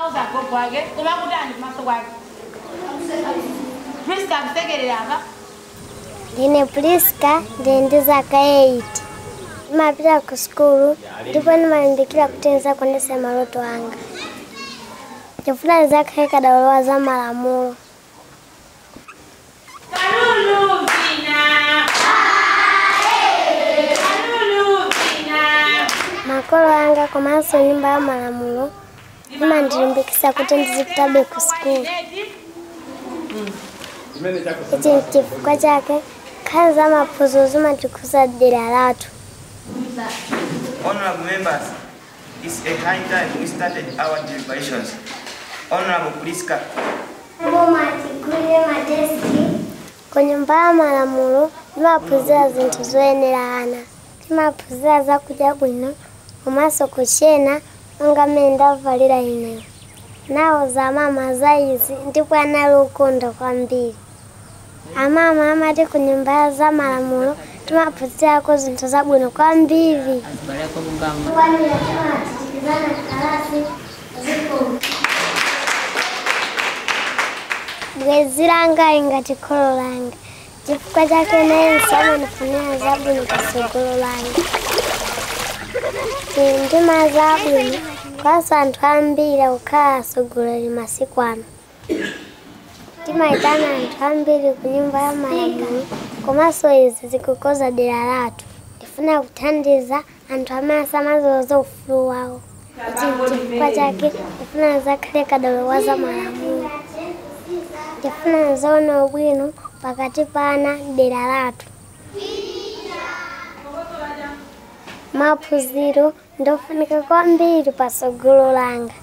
auza gogo wake koma kutani kumaso kwake priska akusekerera apa ndine priska ndili ndi zaka 8 ndimapita ku sukulu ndipo ndimalimbikira kuti ndizakwaniritse maloto anga ndifuna ndizakhale kadaulo za malamulo kalulu vina kalulu vina makolo anga komanso nyumba ya malamulo imandilimbikitsa kuti ndizipitabe ku sukulu ichi nchifukwa chake nkhani za maphunziro zimatikhuza dera lathu Honorable members, it's a high time we started our deliberations. Honorable Priska, mumatigwire matesti ku nyumba ya malamulo timaphunzira zinthu zoyenera ana timaphunzira zakudya bwino komanso kuchena monga mmene ndavalira ineyo nawo za mama za izi ndipo anali ukonda kwambiri amama amati ku nyumba ya za malamulo timaphunzirako zinthu zabwino kwambiri kwanira timachitikizana kalasi zikulu bwezi langa ingati kholo langa chifukwa chake nayenso amanifunira zabwino patsogolo langa ine ndima zabwino kwanso anthu ambiri akukhala atsogoleri masiku ano timayitana anthu ambiri ku nyumba ya malamulo komanso izi zikukoza dera lathu ndifuna kuthandiza anthu amene samazoza ufulu wawo ichi chifukwa chake ndifuna zakhale kadaulo wa za malamulo ndifuna zaona ubwino pakati pana dera lathu maphunziro ndofunika kwambiri patsogolo langa